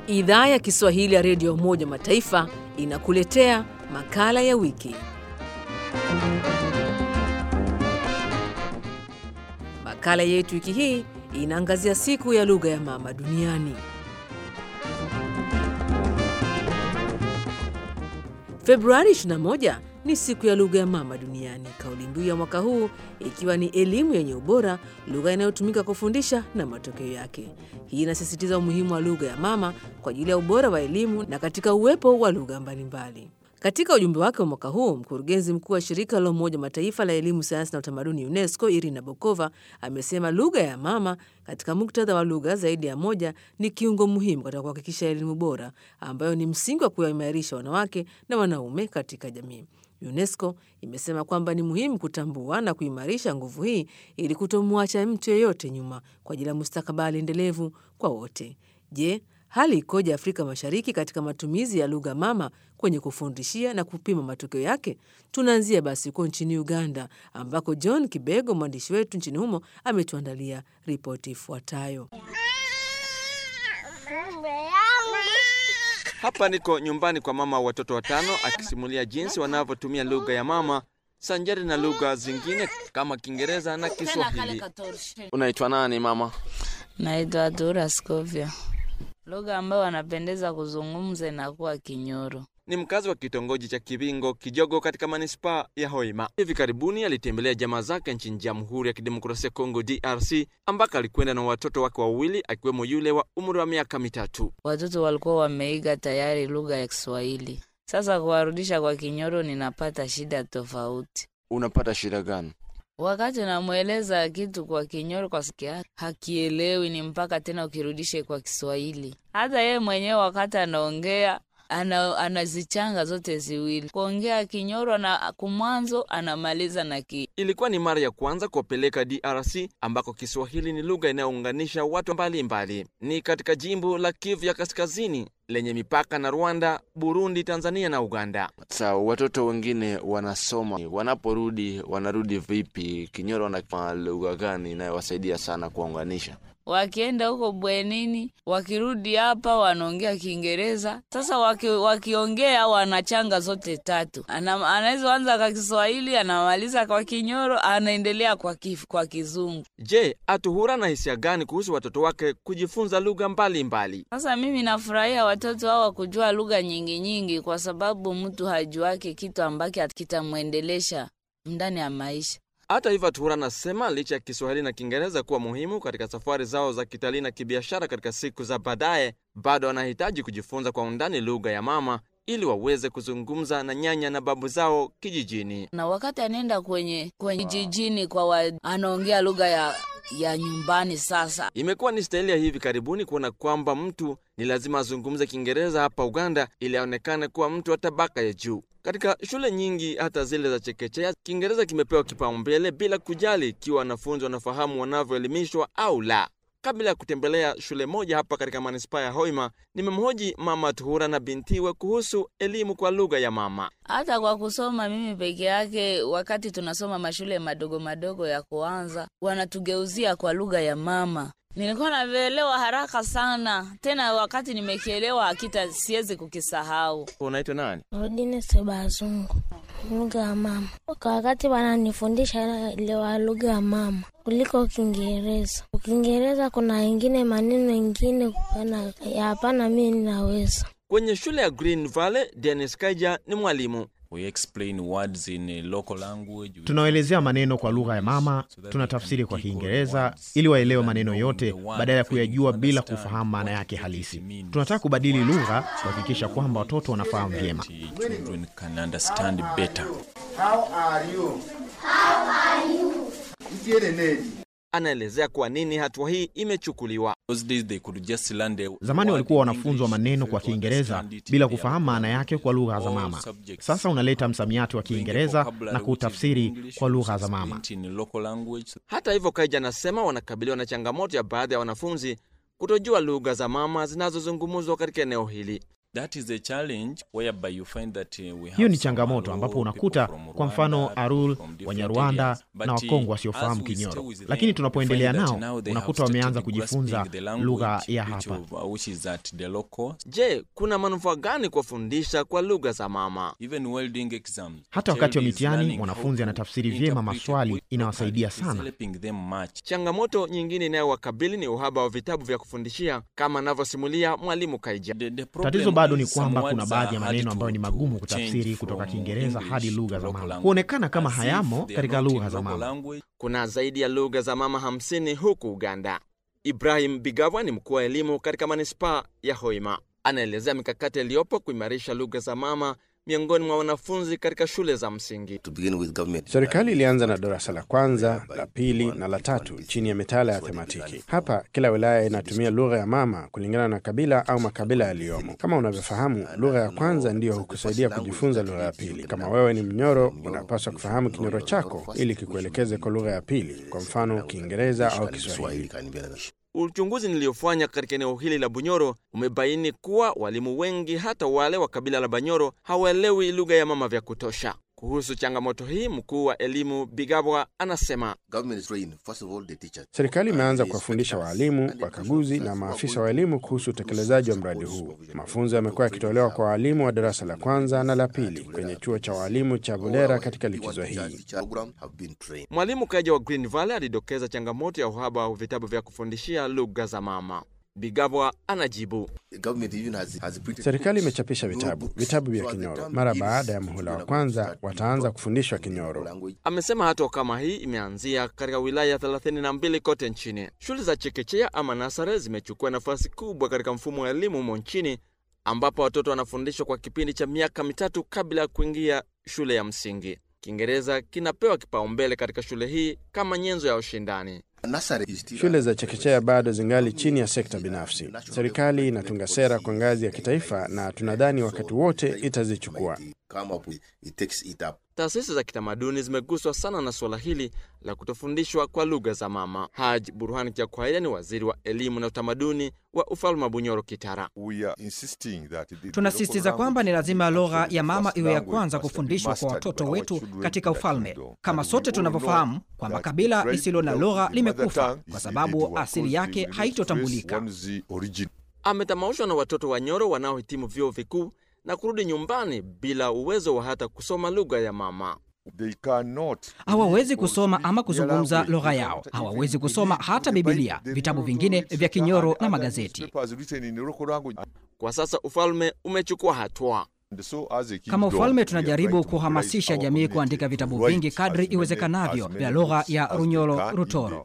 Idhaa ya Kiswahili ya Redio Umoja Mataifa inakuletea makala ya wiki. Makala yetu wiki hii inaangazia siku ya lugha ya mama duniani. Februari 21 ni siku ya lugha ya mama duniani, kauli mbiu ya mwaka huu ikiwa ni elimu yenye ubora, lugha inayotumika kufundisha na matokeo yake. Hii inasisitiza umuhimu wa lugha ya mama kwa ajili ya ubora wa elimu na katika uwepo wa lugha mbalimbali. Katika ujumbe wake wa mwaka huu, mkurugenzi mkuu wa shirika la Umoja Mataifa la elimu, sayansi na utamaduni UNESCO, Irina Bokova amesema lugha ya mama katika muktadha wa lugha zaidi ya moja ni kiungo muhimu katika kuhakikisha elimu bora ambayo ni msingi wa kuwaimarisha wanawake na wanaume katika jamii. UNESCO imesema kwamba ni muhimu kutambua na kuimarisha nguvu hii ili kutomwacha mtu yeyote nyuma kwa ajili ya mustakabali endelevu kwa wote. Je, hali ikoje Afrika Mashariki katika matumizi ya lugha mama kwenye kufundishia na kupima matokeo yake? Tunaanzia basi huko nchini Uganda, ambako John Kibego, mwandishi wetu nchini humo, ametuandalia ripoti ifuatayo. Hapa niko nyumbani kwa mama wa watoto watano akisimulia jinsi wanavyotumia lugha ya mama sanjari na lugha zingine kama Kiingereza na Kiswahili. Unaitwa nani mama? Naitwa Dura Scovia. Lugha ambayo wanapendeza kuzungumza inakuwa Kinyoro. Ni mkazi wa kitongoji cha Kibingo Kijogo katika manispaa ya Hoima. Hivi karibuni alitembelea jamaa zake nchini Jamhuri ya Kidemokrasia ya Kongo DRC, ambako alikwenda na watoto wake wawili akiwemo yule wa umri wa miaka mitatu. Watoto walikuwa wameiga tayari lugha ya Kiswahili. Sasa kuwarudisha kwa Kinyoro ninapata shida tofauti. Unapata shida gani? Wakati namweleza kitu kwa Kinyoro kwa sikia hakielewi, ni mpaka tena ukirudishe kwa Kiswahili. Hata yeye mwenyewe wakati anaongea ana, anazichanga zote ziwili, kuongea Kinyoro na kumwanzo anamaliza na ki. Ilikuwa ni mara ya kwanza kuwapeleka DRC ambako Kiswahili ni lugha inayounganisha watu mbalimbali mbali. Ni katika jimbo la Kivu ya Kaskazini lenye mipaka na Rwanda, Burundi, Tanzania na Uganda. Sawa, watoto wengine wanasoma, wanaporudi wanarudi vipi? Kinyoro na lugha gani inayowasaidia sana kuwaunganisha? Wakienda huko bwenini, wakirudi hapa wanaongea Kiingereza. Sasa waki, wakiongea wanachanga zote tatu, anaweza anza kwa Kiswahili, anamaliza kwa Kinyoro, anaendelea kwa, kif, kwa Kizungu. Je, Atuhura na hisia gani kuhusu watoto wake kujifunza lugha mbalimbali? Sasa mimi nafurahia watoto hawa kujua lugha nyingi nyingi, kwa sababu mtu hajuake kitu ambacho kitamwendelesha ndani ya maisha. Hata hivyo Atuhura anasema licha ya Kiswahili na Kiingereza kuwa muhimu katika safari zao za kitalii na kibiashara katika siku za baadaye, bado wanahitaji kujifunza kwa undani lugha ya mama ili waweze kuzungumza na nyanya na babu zao kijijini. Na wakati anaenda kwenye kwenye jijini kwa wa, anaongea lugha ya ya nyumbani. Sasa imekuwa ni staili ya hivi karibuni kuona kwamba mtu ni lazima azungumze Kiingereza hapa Uganda ili aonekane kuwa mtu wa tabaka ya juu. Katika shule nyingi, hata zile za chekechea, Kiingereza kimepewa kipaumbele bila kujali ikiwa wanafunzi wanafahamu wanavyoelimishwa au la. Kabla ya kutembelea shule moja hapa katika manispaa ya Hoima, nimemhoji mama Tuhura na bintiwe kuhusu elimu kwa lugha ya mama. Hata kwa kusoma mimi peke yake, wakati tunasoma mashule madogo madogo ya kuanza, wanatugeuzia kwa lugha ya mama. Nilikuwa navielewa haraka sana, tena wakati nimekielewa akita siwezi kukisahau. Unaitwa nani? Rodine Sebazungu, lugha ya mama. Kwa wakati wananifundisha naelewa lugha ya mama kuliko Kiingereza. Kiingereza kuna ingine maneno ingine ya hapana, mi ninaweza. Kwenye shule ya Green Valley, Dennis Kaija ni mwalimu. We explain words in local language. Tunaelezea maneno kwa lugha ya mama, tunatafsiri kwa Kiingereza ili waelewe maneno yote badala ya kuyajua bila kufahamu maana yake halisi. Tunataka kubadili lugha kuhakikisha kwamba watoto wanafahamu vyema. Anaelezea kwa nini hatua hii imechukuliwa. Zamani walikuwa wanafunzwa maneno kwa Kiingereza bila kufahamu maana yake kwa lugha za mama. Sasa unaleta msamiati wa Kiingereza na kuutafsiri kwa lugha za mama. Hata hivyo, Kaija anasema wanakabiliwa na changamoto ya baadhi ya wanafunzi kutojua lugha za mama zinazozungumzwa katika eneo hili. That is a challenge whereby you find that uh, we have Hiyo ni some changamoto Aro ambapo people unakuta from kwa mfano Rwanda, Arul, from different Wanyarwanda areas. na But, Wakongo uh, wasiofahamu as we stay Kinyoro, with them, lakini we tunapoendelea find that nao now they have unakuta wameanza started kujifunza grasping the lugha language ya which hapa. of- uh, which is at the local Je, kuna manufaa gani kuwafundisha kwa lugha za mama? even while doing exams Hata wakati wa child is mitihani, learning mwanafunzi how to anatafsiri vyema interpret maswali, what inawasaidia is sana. helping them much Changamoto nyingine inayowakabili ni uhaba wa vitabu vya kufundishia kama anavyosimulia mwalimu Kaija. The- the Tatizo problem bado ni is some kwamba words kuna baadhi ya are hard maneno to- ambayo ni to magumu change kutafsiri kutoka from Kiingereza English hadi to lugha za local mama, language. huonekana kama As if hayamo they are katika not in lugha za local mama. language. Kuna zaidi ya lugha za mama hamsini huku Uganda. Ibrahim Bigabwa ni mkuu wa elimu katika manispaa ya Hoima. Anaelezea mikakati iliyopo kuimarisha lugha za mama miongoni mwa wanafunzi katika shule za msingi. to begin with government. Serikali ilianza na darasa la kwanza, la pili na la tatu chini ya mitaala ya thematiki. Hapa kila wilaya inatumia lugha ya mama kulingana na kabila au makabila yaliyomo. Kama unavyofahamu, lugha ya kwanza ndiyo hukusaidia kujifunza lugha ya pili. Kama wewe ni Mnyoro, unapaswa kufahamu Kinyoro chako ili kikuelekeze kwa lugha ya pili, kwa mfano Kiingereza au Kiswahili. Uchunguzi niliyofanya katika eneo hili la Bunyoro umebaini kuwa walimu wengi, hata wale wa kabila la Banyoro, hawaelewi lugha ya mama vya kutosha. Kuhusu changamoto hii, mkuu wa elimu Bigabwa anasema Government is trained, first of all, the teachers. Serikali imeanza And the kuwafundisha inspectors waalimu, and the wakaguzi na professors maafisa who wa are elimu going to kuhusu do utekelezaji wa some mradi huu. supervision. Mafunzo yamekuwa yakitolewa kwa waalimu wa darasa la kwanza na la pili kwenye chuo cha waalimu cha Bulera katika likizo hii. Program have been trained. Mwalimu Kaja wa Green Valley alidokeza changamoto ya uhaba wa vitabu vya kufundishia lugha za mama. Bigabwa anajibu. The government even has, has printed Serikali books, imechapisha vitabu books, vitabu vya so at the Kinyoro. time Mara kids baada ya who muhula wa are kwanza start being wataanza taught kufundishwa in the Kinyoro. language. Amesema hatua kama hii imeanzia katika wilaya 32 kote nchini. Shule za chekechea ama nasare zimechukua nafasi kubwa katika mfumo wa elimu humo nchini, ambapo watoto wanafundishwa kwa kipindi cha miaka mitatu kabla ya kuingia shule ya msingi. Kiingereza kinapewa kipaumbele katika shule hii kama nyenzo ya ushindani. Nursery is still Shule a- za chekechea bado zingali chini ya sekta binafsi. Serikali inatunga sera kwa ngazi ya kitaifa na tunadhani wakati wote itazichukua. Come up with, it takes it up. Taasisi za kitamaduni zimeguswa sana na suala hili la kutofundishwa kwa lugha za mama. Haj Burhan Kyakwaira ni waziri wa elimu na utamaduni wa ufalme wa Bunyoro Kitara. Tunasisitiza kwamba ni lazima lugha ya mama iwe ya kwanza kufundishwa kwa watoto wetu katika ufalme, kama sote tunavyofahamu kwamba kabila lisilo na lugha limekufa kwa sababu asili yake haitotambulika. Ametamaushwa na watoto wa Nyoro wanaohitimu vyuo vikuu na kurudi nyumbani bila uwezo wa hata kusoma lugha ya mama. Hawawezi kusoma ama kuzungumza lugha yao, hawawezi kusoma hata Bibilia, vitabu vingine vya Kinyoro na magazeti. Kwa sasa ufalme umechukua hatua. Kama ufalme tunajaribu kuhamasisha jamii kuandika vitabu vingi kadri iwezekanavyo vya lugha ya Runyoro Rutoro.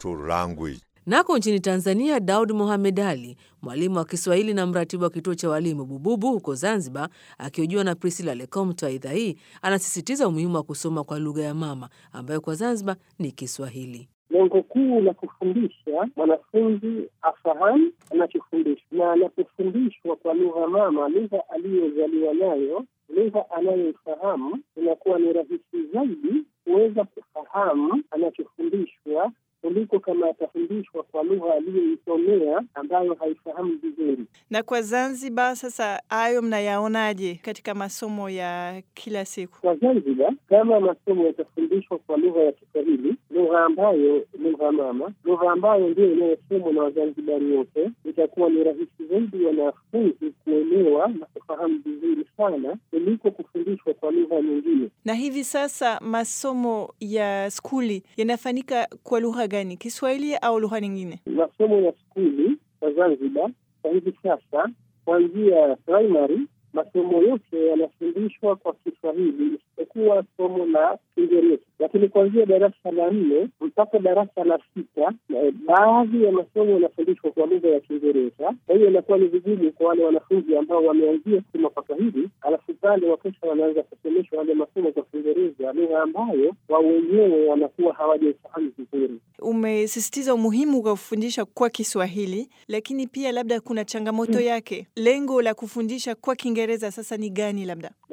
Nako nchini Tanzania, Daud Mohamed Ali, mwalimu wa Kiswahili na mratibu wa kituo cha walimu Bububu huko Zanzibar, akihojiwa na Priscilla Lecomte wa idhaa hii, anasisitiza umuhimu wa kusoma kwa lugha ya mama ambayo kwa Zanzibar ni Kiswahili. Lengo kuu la kufundisha mwanafunzi afahamu anachofundishwa, na anapofundishwa kwa lugha mama, lugha aliyozaliwa nayo, lugha anayoifahamu, inakuwa ni rahisi zaidi kuweza kufahamu anachofundishwa kuliko kama atafundishwa kwa lugha aliyoisomea ambayo haifahamu vizuri. Na kwa Zanzibar sasa, hayo mnayaonaje katika masomo ya kila siku? Kwa Zanzibar, kama masomo yatafundishwa kwa lugha ya Kiswahili, lugha ambayo lugha mama, lugha ambayo ndio inayosomwa na Wazanzibari wote, itakuwa ni rahisi zaidi wanafunzi kuelewa na kufahamu vizuri sana kuliko kufundishwa kwa lugha nyingine. Na hivi sasa masomo ya skuli yanafanyika kwa lugha gani, Kiswahili au lugha nyingine? Masomo ya skuli kwa Zanzibar kwa hivi sasa, kuanzia primary, masomo yote yanafundishwa kwa Kiswahili isipokuwa somo la Kiingereza, lakini kuanzia darasa la nne mpaka darasa la sita eh, baadhi ya masomo yanafundishwa kwa lugha ya Kiingereza. Kwa hiyo inakuwa ni vigumu kwa wale wanafunzi ambao wameanzia kusoma kwa Kiswahili, alafu pale wakesha wanaanza kusomeshwa wale masomo kwa Kiingereza, lugha ambayo wao wenyewe wanakuwa hawajaifahamu vizuri. Umesisitiza umuhimu wa kufundisha kwa Kiswahili, lakini pia labda kuna changamoto yake. Lengo la kufundisha kwa Kiingereza sasa ni gani? Labda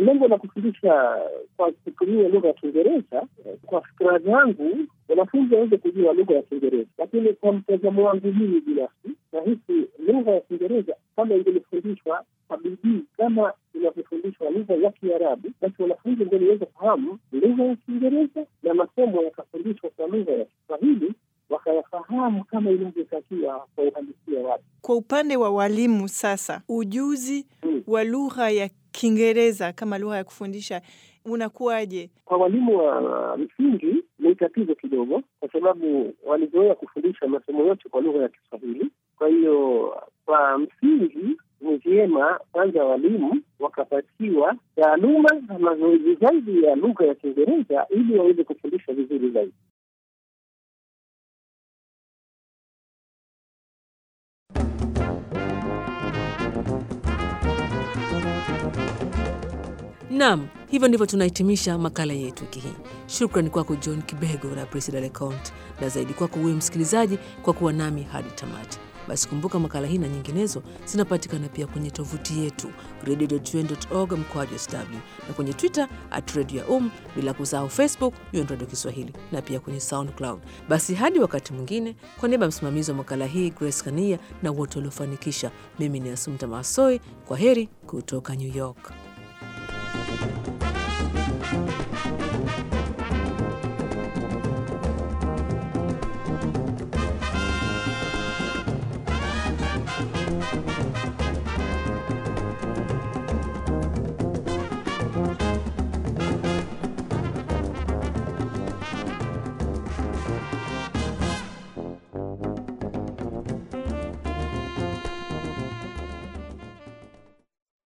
lengo la kufundisha kwa kutumia lugha ya Kiingereza, kwa fikira zangu, wanafunzi waweze kujua lugha ya Kiingereza, lakini kwa mtazamo wangu mimi binafsi, nahisi lugha ya Kiingereza kama ingelifundishwa kwa bidii kama inavyofundishwa lugha ya Kiarabu, basi wanafunzi ndio niweza fahamu lugha ya Kiingereza na masomo yakafundishwa kwa lugha ya Kiswahili wakayafahamu kama inavyotakiwa kwa uhalisia wake. Kwa upande wa walimu sasa, ujuzi wa lugha ya Kiingereza kama lugha ya kufundisha unakuwaje? Kwa walimu wa msingi ni tatizo kidogo, kwa sababu walizoea kufundisha masomo yote kwa lugha ya Kiswahili. Kwa hiyo kwa msingi ni vyema kwanza walimu wakapatiwa taaluma na mazoezi zaidi ya lugha ya Kiingereza ili waweze kufundisha vizuri zaidi. Naam, hivyo ndivyo tunahitimisha makala yetu wiki hii. Shukrani kwako John Kibego na Priscilla Lecount, na zaidi kwako wewe msikilizaji kwa kuwa nami hadi tamati. Basi kumbuka makala hii na nyinginezo zinapatikana pia kwenye tovuti yetu radio.un.org mkwaju sw na kwenye Twitter at radio ya um, bila kusahau Facebook UN Radio Kiswahili na pia kwenye SoundCloud. Basi hadi wakati mwingine, kwa niaba ya msimamizi wa makala hii Grace Kania na wote waliofanikisha, mimi ni Asumta Masoi. Kwa heri kutoka New York.